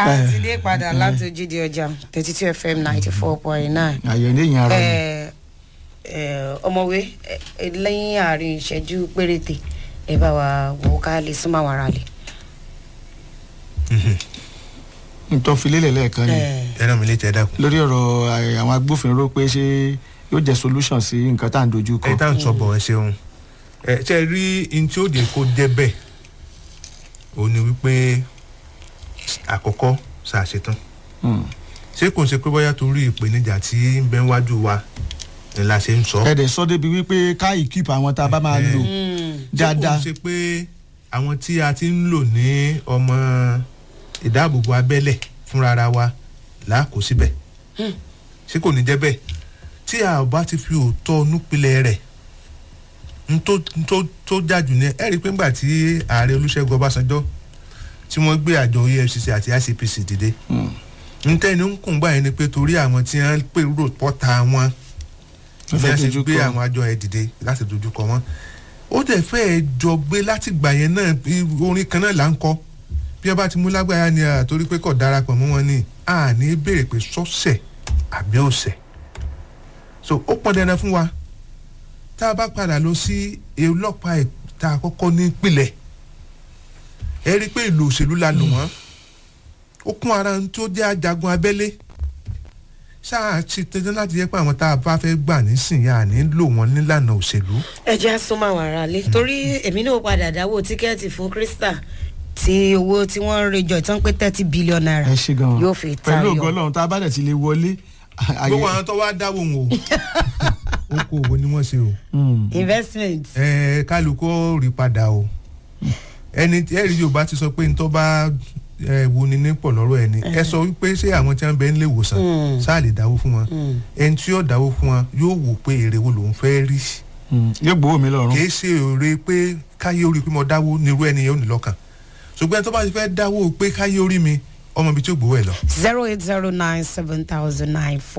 a ti dé padà láti ojúde ọjà thirty two fm ninety four point nine àyè ní ìyẹn ara ni ọmọwé ẹ, ẹ, lẹ́yìn àárín ìṣẹ́jú péréte ẹ bá wa wò ó ká lè súnmọ́ àwọn ará lè. nítorí filélẹ̀ lẹ́ẹ̀kan ni ẹran mi lè tẹ dákun. lórí ọ̀rọ̀ àì- àwọn agbófinró pé ṣé yóò jẹ́ solution sí nǹkan tá à ń dojú kọ. ẹ tá à ń sọ bọ̀ ẹ ṣeun ẹ ṣe rí n tí ó dé kó jẹ́ bẹ́ẹ̀ ò ní wípé àkọ́kọ́ ṣàṣetán Hmm. ṣé kò ń ṣe pé bóyá torí ìpèníjà tí ń bẹ wájú wa ni la ṣe ń sọ. ẹ dẹ̀ sọ débi wípé ká ìkíp àwọn tá a bá máa lò dáadáa. ṣé kò ń ṣe pé àwọn tí a ti ń lò ní ọmọ ìdáàbòbò abẹ́lẹ̀ fúnra wa là á kó síbẹ̀ ṣé kò ní jẹ́ bẹ́ẹ̀ tí a ò bá ti fi òótọ́ núpilẹ̀ rẹ̀ n tó n tó tó jájú ní ẹ rí i pé ńgbà tí ààrẹ olùṣègùn ọbásanjọ́ tí wọ́n gbé àjọ efcc àti icpc dìde Hmm. n tẹ́ni ń kùn báyìí ni pé torí àwọn tí wọ́n pè rò pọ́ta wọn Wọ́n bí fẹ́ wọ́n ṣe dojú gbé kọ. àwọn àjọ ẹ̀ dìde láti dojú kọ wọn ó dẹ̀ fẹ́ẹ́ jọ gbé láti gbà yẹn náà bí orin kan náà là ń kọ bí wọ́n bá ti mú lágbára ni à torí pé kò darapọ̀ mọ́ wọn ni à ní béèrè pé sọ́sẹ̀ àbí ọ̀sẹ̀ so ó pọn dandan fún wa tá a bá padà lọ sí ọlọ́pàá ẹ̀ tá a kọ́kọ́ ní ìpìlẹ̀ ẹ rí i pé ìlú òṣèlú la lò wọ́n ó kún ara ń tó jẹ́ ajagun abẹ́lé ṣáà ti tẹ́tẹ́ láti yẹ pé àwọn tá a bá fẹ́ gbà nísìnyí à ní lò wọ́n nílànà òṣèlú ẹ jẹ́ súnmọ́ àwọn ará lè torí èmi náà padà dáwọ́ tíkẹ́ẹ̀tì fún krista tí owó tí wọ́n ń rejọ ìtàn pé thirty billion naira ẹ ṣe gan yóò fi pẹ̀lú ògo tayọ. ọlọ́run tá a bá dẹ̀ ti lè wọlé. àyè- gbogbo àwọn tó wá dáwọ́ wọn o oko òwò ni wọ́n ṣe o Hmm. investment. ẹ kálukú ó rí padà o ẹni tí ẹ̀rí yorùbá ti sọ pé ntọ́ bá ẹ wo ni nípò lọ́rọ̀ ẹni ẹ sọ wípé ṣé àwọn tí wọ́n bẹ ń lè wòsàn Mm. sáà lè dáwó fún wọn Mm. ẹni tí yóò dáwó fún wọn yóò wò pé èrè wo lòún fẹ́ rí Hmm. yóò gbowó mi lọ́rùn. kì í ṣe èrè pé káyé orí pé mo dáwó nírú ẹni yẹn ò ní lọ́kàn ṣùgbọ́n ẹni tó bá ti fẹ́ dáwó pé káyé orí mi ọmọ ibi tí ó gbowó ẹ̀ lọ. zero eight zero nine seven thousand nine four.